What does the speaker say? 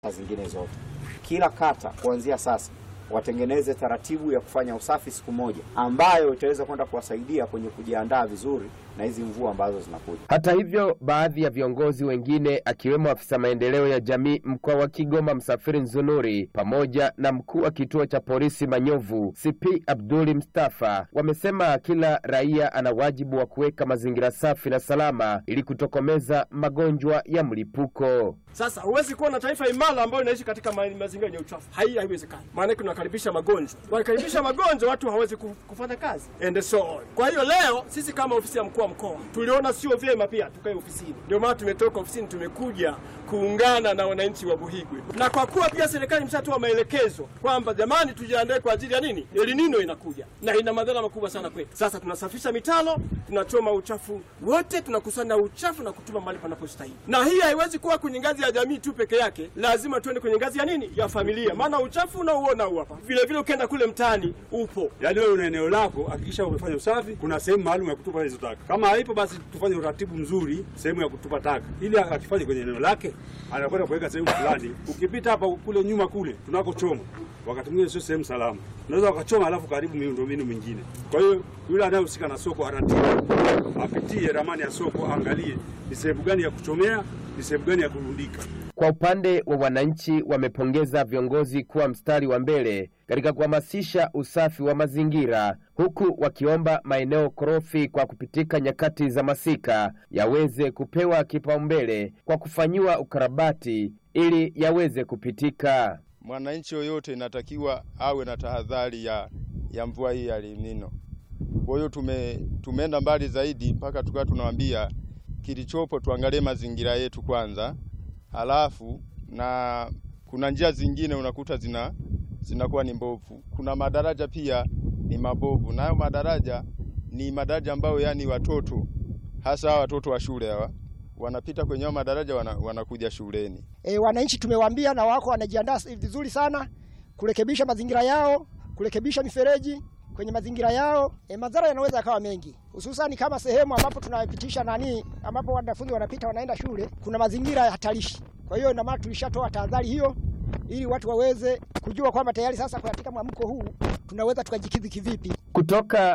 zingine zote. Kila kata kuanzia sasa watengeneze taratibu ya kufanya usafi siku moja, ambayo itaweza kwenda kuwasaidia kwenye kujiandaa vizuri na hizi mvua ambazo zinakuja. Hata hivyo, baadhi ya viongozi wengine akiwemo afisa maendeleo ya jamii mkoa wa Kigoma Msafiri Nzunuri pamoja na mkuu wa kituo cha polisi Manyovu CP Abduli Mustafa wamesema kila raia ana wajibu wa kuweka mazingira safi na salama ili kutokomeza magonjwa ya mlipuko. Sasa huwezi kuwa na taifa imara ambayo inaishi katika ma mazingira yenye uchafu. Hai, haiwezekani. Maana tunakaribisha magonjwa, wakaribisha magonjwa, watu hawezi kufanya kazi and so on. Kwa hiyo leo sisi kama ofisi ya mkuu wa mkoa tuliona sio vyema pia tukae ofisini, ndio maana tumetoka ofisini, tumekuja kuungana na wananchi wa Buhigwe, na kwa kuwa pia serikali imeshatoa maelekezo kwamba jamani, tujiandae kwa ajili ya nini, El Nino inakuja na ina madhara makubwa sana kwetu. Sasa tunasafisha mitalo, tunachoma uchafu wote, tunakusanya uchafu na kutuma mahali panapostahili, na hii haiwezi kuwa kwenye ngazi ya jamii tu peke yake, lazima tuende kwenye ngazi ya nini, ya familia, maana uchafu unauona huu hapa. Vile vile ukienda kule mtaani upo. Yaani wewe una eneo lako, hakikisha umefanya usafi. Kuna sehemu maalum ya kutupa hizo taka. Kama haipo, basi tufanye uratibu mzuri sehemu ya kutupa taka, ili akifanye kwenye eneo lake, anakwenda kuweka sehemu fulani. Ukipita hapa kule nyuma kule tunakochoma, wakati mwingine sio sehemu salama, unaweza wakachoma alafu karibu miundombinu mingine. Kwa hiyo yule anayehusika na soko aratibu, apitie ramani ya soko, aangalie ni sehemu gani ya kuchomea, ni sehemu gani ya kurundika. Kwa upande wa wananchi, wamepongeza viongozi kuwa mstari wa mbele katika kuhamasisha usafi wa mazingira, huku wakiomba maeneo korofi kwa kupitika nyakati za masika yaweze kupewa kipaumbele kwa kufanyiwa ukarabati ili yaweze kupitika. Mwananchi yoyote inatakiwa awe na tahadhari ya, ya mvua hii ya El Nino. Kwa hiyo tume, tumeenda mbali zaidi mpaka tukawa tunawaambia kilichopo tuangalie mazingira yetu kwanza, halafu na kuna njia zingine unakuta zina zinakuwa ni mbovu. Kuna madaraja pia ni mabovu, nayo madaraja ni madaraja ambayo yani watoto hasa watoto wa shule hawa wanapita kwenye hao madaraja wana, wanakuja shuleni. E, wananchi tumewaambia na wako wanajiandaa vizuri sana kurekebisha mazingira yao, kurekebisha mifereji kwenye mazingira yao. E, madhara yanaweza yakawa mengi, hususani kama sehemu ambapo tunapitisha nani, ambapo wanafunzi wanapita wanaenda shule, kuna mazingira ya hatarishi. Kwa hiyo ndio maana tulishatoa tahadhari hiyo ili watu waweze kujua kwamba tayari sasa katika mwamko huu tunaweza tukajikidhi kivipi. Kutoka